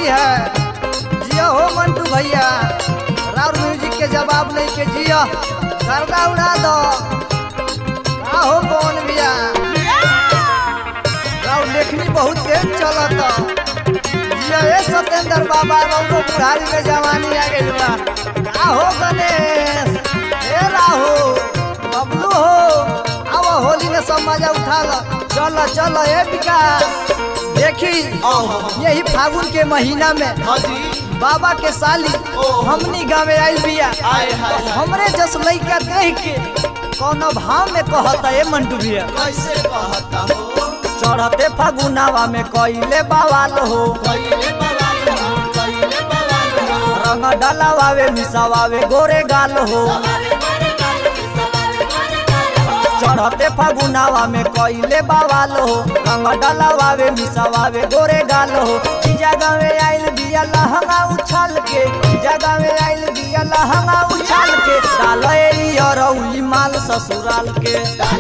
है जियो हो मंटू भैया राउर म्यूजिक के जवाब नहीं के जियो गर्दा उड़ा दो का हो कौन भैया राउर लेखनी बहुत तेज चलत जियो ए सत्येंद्र बाबा रउको बुढ़ारी में जवानी आ गइल बा का हो गणेश ए राहु बबलू हो आओ होली में सब मजा उठा लो चलो चलो ए विकास देखी यही फागुन के महीना में हाँ जी बाबा के साली हमनी गाँव आइल बिया आए हाय तो हमरे जस लइका देख के कौनो भाव में कहता ए मंटू भैया कैसे कहता हो चढ़ते फागुनावा में कइले बवाल हो कैले बवाल हो कैले बवाल हो रंग डलावावे मिसावावे गोरे गाल हो चढ़ते फागुनावा में कइले बवाल हो रंग डलावावे मिसावावे गोरे गाल हो जीजा गावे आइल बिया लहंगा उछाल के जीजा गावे आइल बिया लहंगा उछाल के डाल ए अरौली माल ससुराल के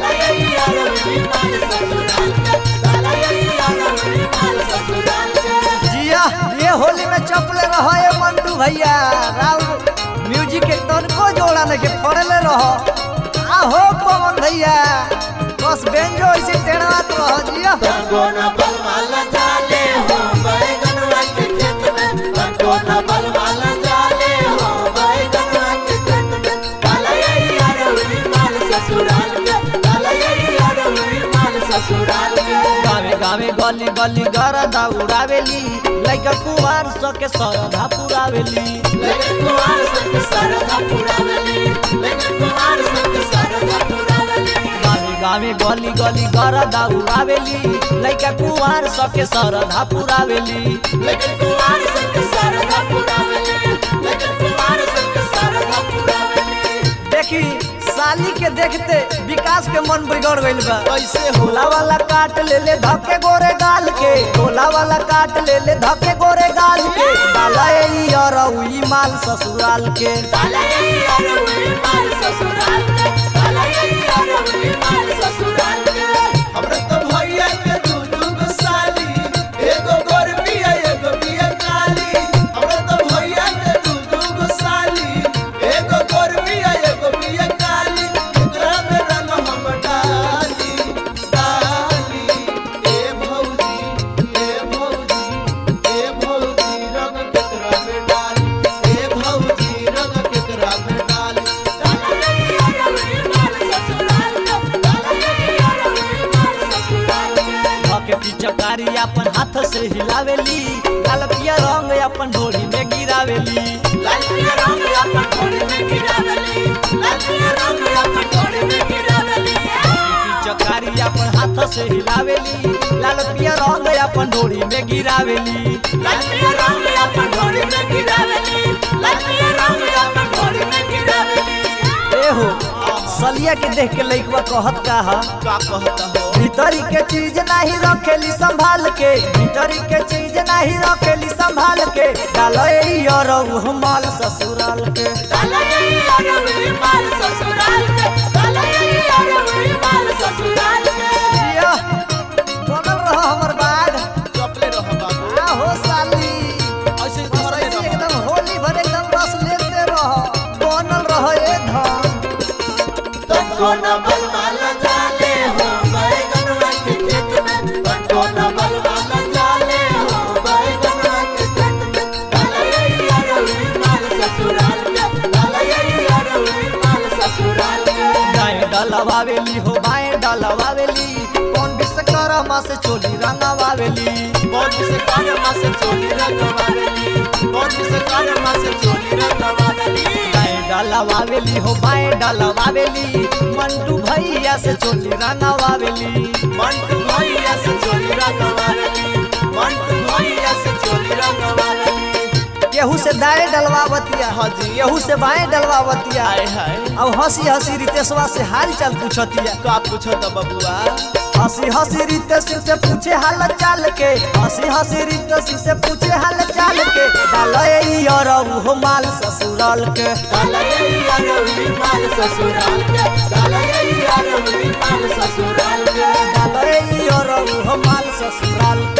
जिया ये होली में चपले रहो ये मंटू भैया राव म्यूजिक के तनको जोड़ा नहीं के फड़ले रहो आ हो पवन भैया बस बेंजो ऐसे टेढ़ात रहो जिया कोना बलवाला जाले हो बैगनवा के खेत में कोना बलवाला जाले हो बैगनवा के खेत में काला यही अरउरी माल ससुराल के काला यही अरउरी माल ससुराल के गावे गावे गली गली गरदा उड़ावेली लइका कुवार सके सरधा पुरावेली लेकिन कुमार संग सरधा पुरावली लेकिन कुमार संग सरधा पुरावली गावे गावे गली गली गरदा उड़ावेली लइका कुवार सके सरधा पुरावेली लेकिन कुमार संग सरधा पुरावली लेकिन कुमार संग सरधा पुरावली देखी साली के देखते विकास के मन बिगड़ गइल बा कैसे होला वाला काट ले ले धके गोरे गाल के होला वाला काट ले ले धके गोरे गाल के डाला ई अरउई माल ससुराल के काला यही अरउरी माल ससुराल के काला यही अरउरी माल ससुराल के हमरा तो भैया के दू दू गो साली एगो गोर बिया एगो बिया काली हमरा तो भैया के दू दू गो साली एगो गोर बिया एगो बिया काली एकरा में रंग हम डाली डाली ए भौजी ए भौजी ए भौजी रंग केकरा में डाली ए भौजी रंग केकरा में डाली डाला यही अरउरी माल ससुराल के डाला यही अरउरी माल ससुराल के धके पिचकारी अपन हाथ से हिलावेली लाल पिया रंग अपन ढोली में गिरावेली लाल पिया रंग अपन घोड़ी में गिरावली लाल पिया रंग अपन घोड़ी में गिरावली पिचकारी अपन हाथ से हिलावेली लाल पिया रंग अपन ढोली में गिरावेली लाल पिया रंग अपन घोड़ी में गिरावली लाल पिया रंग अपन घोड़ी में गिरावली ए हो सलिया के देख के लइकवा कहत का हा का कहता हो भीतरी के चीज नहीं रखेली संभाल के भीतरी के चीज नहीं रखेली संभाल के डालो ई अरउ माल ससुराल के डाला यही अरउरी माल ससुराल के डाला यही अरउरी माल ससुराल के जिया बनल रहो हमर बाग चपले रह बाबू आ हो साली ऐसे बस ऐसे एकदम होली भर एकदम रस लेते रहो बनल रहो ए धन तनको न बलवाला जाले हो बैगनवा के खेत में तनको न बलवाला जाले हो बैगनवा के खेत में डाला यही अरउरी माल ससुराल के डाला यही अरउरी माल ससुराल के दाएं डलवावेली हो बाएं डलवावेली कौन विश्वकर्मा से चोली रंगवावेली कौन से कर्मा से चोली रंगवाली कौन से कर्मा से चोली रंगवाली दाएं डलवावेली हो बाएं डलवावेली मंटू भैया से चोली रंगवावेली मंटू भैया से चोली रंगवाली मंटू भैया से चोली रंगवाली केहू से दाएं डलवावतिया हाँ जी। केहू से बाएं डलवावतिया आए हाय अब हंसी हंसी रितेशवा से हाल चाल पूछतिया का पूछो तो बबुआ हंसी हंसी रितेश से पूछे हाल चाल के हंसी हंसी रितेश से पूछे हाल चाल के डालो ई अरउ हो माल ससुराल के डाला यही अरउरी माल ससुराल के डाला यही अरउरी माल ससुराल के डालो ई अरउ हो माल ससुराल